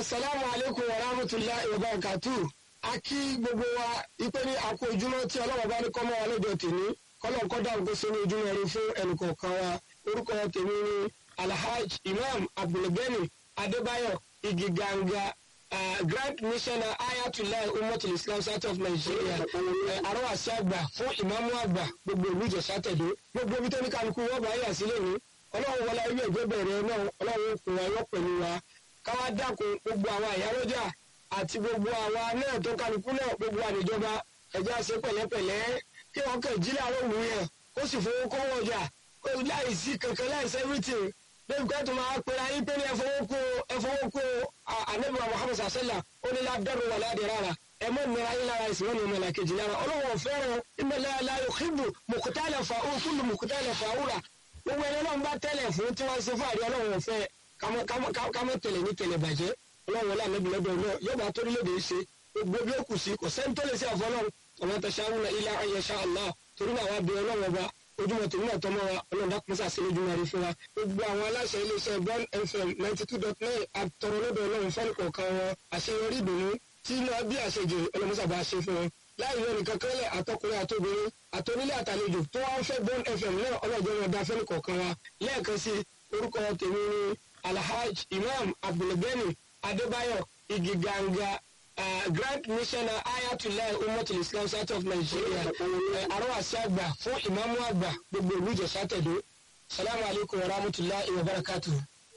asalaamu aleykum wa rahmatulahi wa barakatu a kí gbogbo wa ipe ní àkó ojúmọ́ tí ọlọ́wọ́ bá ní kọ́mọ́ wa lóde tèmi kọ́lọ́n kọ́ dáhùn kó ṣe ní ojúmọ́ rí fún ẹnìkọ̀ọ̀kan wa orúkọ tèmi ní alhaj imam abdulgani adébáyọ̀ igiganga uh, grand missioner ayatollah umatul islam south of nigeria arọ́wàsí àgbà fún ìmáàmù àgbà gbogbo ìlú ìjọsà tẹ̀dó gbogbo ibi tó ní kálukú wọ́n bá yà sílẹ̀ ní ọlọ́run wọlé ilé ìgbé bẹ̀rẹ̀ náà ọlọ́run kò wá yọ pẹ̀lú wa káwá dákun gbogbo àwọn àyálọ́jà àti gbogbo àwa náà tó kálukú náà gbogbo àníjọba ẹ̀jẹ̀ àṣẹ pẹ̀lẹ́pẹ̀lẹ́ kí wọ́n kàn jí láàárọ̀ òwú yẹn ó sì fowó kọ́wọ́ ọjà láì sí kankan láì sí everything lórí pé tó máa pera yín pé ní ẹfọwọ́kó ẹfọwọ́kó anabi muhammed sasala ó ní ládàrú wà ládì rárá ẹ mọ nira yín lára ìsìn wọn ní ọmọ làkejì lára ọlọ́wọ́ fẹ́ràn ìmọ̀lẹ́ aláyọ̀ kíbu mùkútàlẹ̀ fà ó kúlù mùkútàlẹ̀ fà ó rà gbogbo ẹni ọlọ́run bá tẹ́lẹ̀ fún tí wọ́n ṣe fàárí ọlọ́run fẹ́ kámọ́ tẹ̀lẹ̀ ní tẹ̀lẹ̀ bàjẹ́ ọlọ́run wọlé ànábì lọ́dọ̀ náà yóò bá torílẹ̀-èdè ṣe gbogbo bí ó kù sí kò sẹ́ni tó lè ṣe àfọlọ́run ọmọ tẹ̀síáwùnà ilá ayẹṣà allah torí náà wá bí ọlọ́run ọba ojúmọ̀ tèmi náà tọmọ wa ọlọ́run dákun sàṣẹ lójúmọ́ rí fún wa gbogbo àwọn aláṣẹ iléeṣẹ́ bon fm ninety two dot nine àtọ̀rọ̀ lọ́dọ̀ ọlọ́run fẹ́ni kọ̀ọ̀kan wọn àṣeyọrí ìdùnnú tí náà bí àṣejù ọlọ́run sábà ṣe fún wọn láì lọ nìkan kẹ́lẹ̀ àtọkùnrin àtobìnrin àtonílé àtàlejò tó wá ń fẹ́ bon fm náà ọlọ́jọ́ wọn dá fẹ́ni kọ̀ọ̀kan wa lẹ́ẹ̀kan sí orúkọ tèmi ní alhaj imam abdulgani adébáyọ̀ igiganga Uh, grand missioner ayatollah umatul islam south of nigeria arọ́wàsí àgbà fún ìmáàmù àgbà gbogbo ìlú ìjọsà tẹ̀dó salamu alaykum wa rahmatulahi wa barakatu.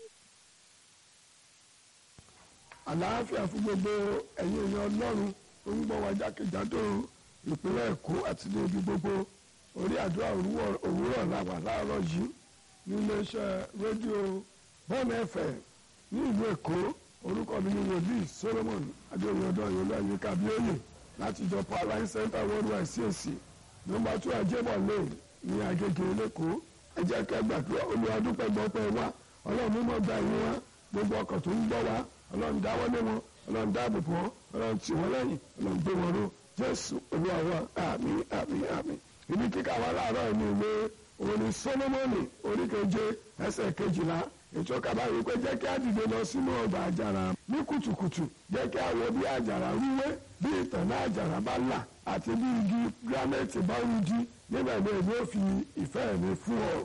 àlàáfíà fún gbogbo ẹ̀yin èèyàn ọlọ́run tó ń gbọ́ wa jákèjádò ìpínlẹ̀ èkó àti ní ibi gbogbo orí àdúrà òwúrọ̀ làwà láàárọ̀ yìí ní iléeṣẹ́ rédíò bọ́ọ̀nù ẹ̀fẹ̀ ní ìlú èkó orúkọ mi ni wòlíì solomon adéoyè ọdọ ìyọlọ ayíká bíóyè láti ìjọ powerline center worldwide cac nọ́mbà two ajébọ lane ní agége lẹkọọ ẹ jẹ́ kẹ́ gbàdúrà olùwàdúpẹ́ gbọpẹ́ wa ọlọ́run mímọ́ gba ìyẹn wa gbogbo ọkọ̀ tó ń gbọ́ wa ọlọ́run dáwọ́lé wọn ọlọ́run dáàbò bò wọn ọlọ́run tì wọ́n lẹ́yìn ọlọ́run gbé wọn ró jésù olúwa wa àmín àmín àmín ibi kíkà wa láàárọ̀ ní ìwé òní solomoni oríkeje ẹsẹ̀ kejìlá ètò kàbáyé pé jẹ́ kí á dìde lọ sínú ọgbà àjàrà ní kùtùkùtù jẹ́ kí á wo bí àjàrà rúwé bí ìtànná àjàrà bá là àti bí igi gírámẹ́tì bá rújí níbẹ̀ ni èmi ò fi ìfẹ́ mi fún ọ.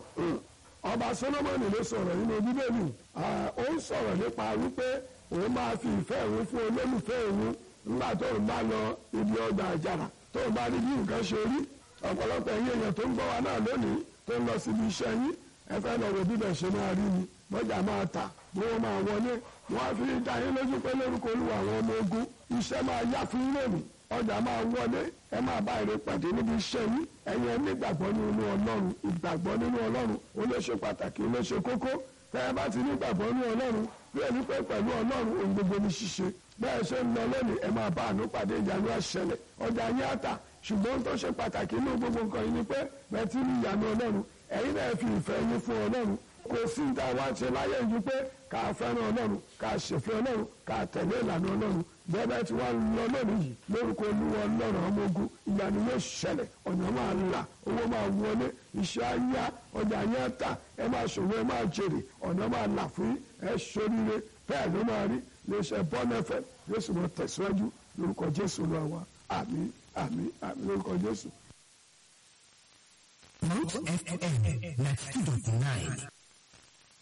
ọba solomoni ló sọ̀rọ̀ nínú bíbélì ó ń sọ̀rọ̀ nípa wípé òun máa fi ìfẹ́ òun fún olólùfẹ́ òun nígbà tó ń bá lọ ibi ọgbà àjàrà tó ń bá rí bí nǹkan ṣe rí ọ̀pọ̀lọpọ̀ ẹ̀yìn èèyàn tó ń gbọ́ wa náà lónìí tó ń lọ síbi iṣẹ́ yín ẹ fẹ́ lọ wo bíbẹ̀ ṣe máa rí ni bọ́jà máa tà bí wọ́n máa wọlé wọ́n á fi dá yín lójú pé lórúkọ olúwa àwọn ọmọ ogun iṣẹ́ máa yá fún lónìí ọjà máa wọlé ẹ máa bá èrè pàdé níbi iṣẹ́ yín ẹ̀yin ẹ nígbàgbọ́ nínú ọlọ́run ìgbàgbọ́ nínú ọlọ́run ó lè ṣe pàtàkì ó lè ṣe kókó tẹ́ ẹ bá ti nígbàgbọ́ nínú ọlọ́run bí ẹni pé pẹ̀lú ọlọ́run ohun gbogbo ní ṣíṣe bẹ́ẹ̀ ṣe ń lọ lónìí ẹ máa bá àánú pàdé ìyanu àṣẹlẹ̀ ọjà yín àtà ṣùgbọ́n tó ṣe pàtàkì nínú gbogbo nǹkan yìí ni pé bẹ́ẹ̀ ti ní ìyanu ọlọ́run ẹ̀yin náà fi ìfẹ́ yín fún ọlọ́run kò sí ní táwa ṣe láyé yìí pé ká fẹ́ràn ọlọ́run ká ṣèfẹ́ ọlọ́run ká tẹ̀lé ìlànà ọlọ́run bẹ́ẹ̀ tí wọ́n lọ lónìí yìí lórúkọ olúwa ọlọ́run ọmọ ogun ìyanu yóò ṣẹlẹ̀ ọ̀nà máa là owó máa wọlé iṣẹ́ ayá ọjà yẹn tà ẹ máa ṣòwò ẹ máa jèrè ọ̀nà máa là fún ẹ ṣoríire bẹ́ẹ̀ ló máa rí iléeṣẹ́ bọ́nẹ́fẹ̀ yóò sì mọ tẹ̀síwájú lórúkọ jésù lọ́wọ́ àmín àmín àmín lórúkọ jésù. Root FM 92.9